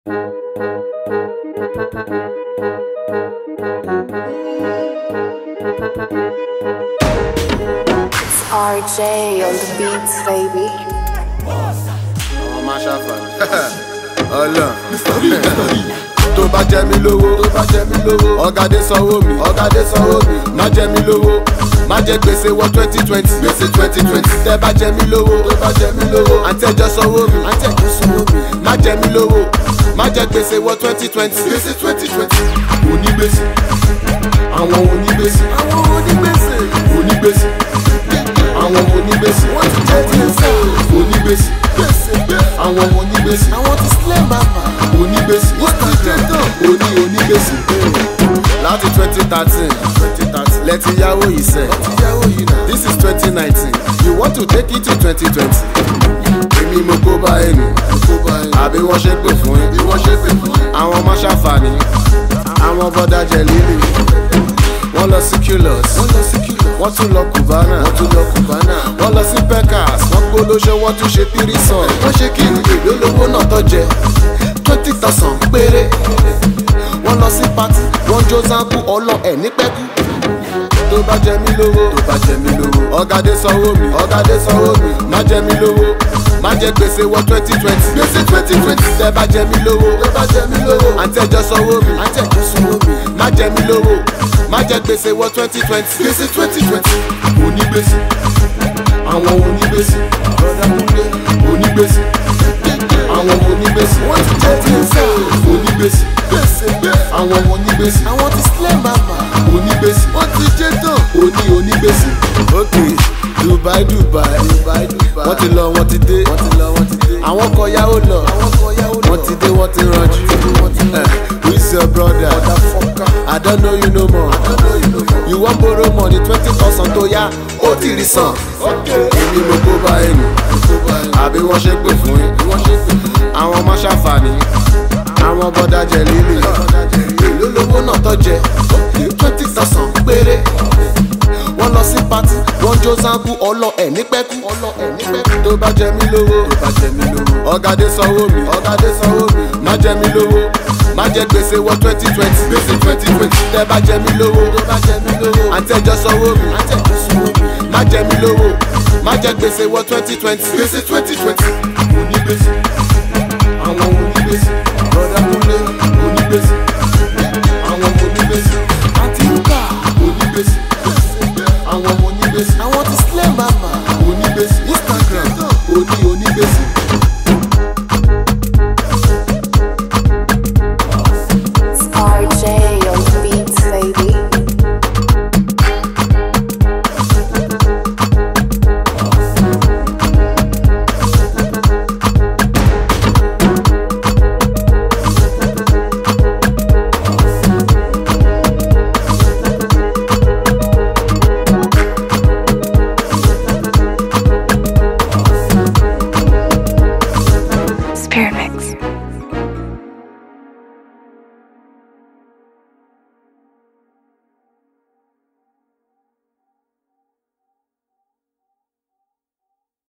It's RJ on the beats, baby. ọmọ máa ṣàfàní. ọlọ́n tó bá jẹ mí lówó tó bá jẹ mí lówó ọ̀gádé sanwó mi ọ̀gádé sanwó mi má jẹ mí lówó má jẹ gbèsè wọ twenty twenty gbèsè twenty twenty tẹ bá jẹ mí lówó tó bá jẹ mí lówó àtẹjọ sanwó mi àtẹjọ sanwó mi má jẹ mí lówó má jẹ gbèsè wọ twenty twenty gbèsè twenty twenty onígbèsè àwọn onígbèsè àwọn onígbèsè onígbèsè àwọn onígbèsè wọ́n ti jẹ́ gbèsè onígbèsè àwọn onígbèsè àwọn ti sílẹ̀ màmá onígbèsè wọ́n ti jẹ́ tán oní onígbèsè láti twenty thirteen lẹ́tí yáwó yìí sẹ́ this is twenty nineteen you want to take it to twenty twenty èmi mo kó bá ẹnu àbí wọ́n ṣe pè fún yín àwọn ọmọ ṣàǹfààní àwọn bọ́dà jẹ líle wọ́n lọ sí culus wọ́n tún lọ cubana wọ́n lọ sí pecas wọ́n gbólóṣe wọ́n tún ṣe tírísàn wọ́n ṣe kí ni èlò lówó náà tó jẹ twenty thousand péré wọ́n lọ sí party wọ́n jó zanku ọlọ ẹ̀ ní pẹ́kú tó bá jẹ mí lówó tó bá jẹ mí lówó ọ̀gádé sanwó mi ọ̀gádé sanwó mi má jẹ mí lówó má jẹ gbèsè wọ twenty twenty gbèsè twenty twenty tẹ bá jẹ mí lówó tẹ bá jẹ mí lówó àtẹjọ sanwó mi àtẹjọ sanwó mi má jẹ mí lówó má jẹ gbèsè wọ twenty twenty gbèsè twenty twenty onígbèsè àwọn onígbèsè onígbèsè àwọn onígbèsè wọ́n ti jẹ́ gbèsè onígbèsè àwọn onígbèsè àwọn ti sílẹ̀ màmá onígbèsè wọ́n ti jẹ́ tán oní onígbèsè. ok dubai dubai wọ́n ti lọ wọ́n ti dé àwọn kan yáwó lọ wọ́n ti dé wọ́n ti ranjú Eh, who is your brother i don't know you no more you wan borrow money twenty thousand tó yá ó ti rí san èmi mo kó bá ẹnu àbí wọ́n ṣe pè fún yín àwọn ọmọ ṣàǹfààní àwọn bọ́dà jẹ líle èló lówó náà tó jẹ twenty thousand péré wọ́n lọ sí pati wọ́n jó zanku ọlọ ẹ̀ ní pẹ́kú tó bá jẹ mí lówó ọ̀gádé sanwó mi ọ̀gádé sanwó mi má jẹ mí lówó má jẹ gbèsè wọ twenty twenty gbèsè twenty twenty tẹ bá jẹ mí lówó àtẹjọ sanwó mi má jẹ mí lówó má jẹ gbèsè wọ twenty twenty gbèsè twenty twenty onígbèsè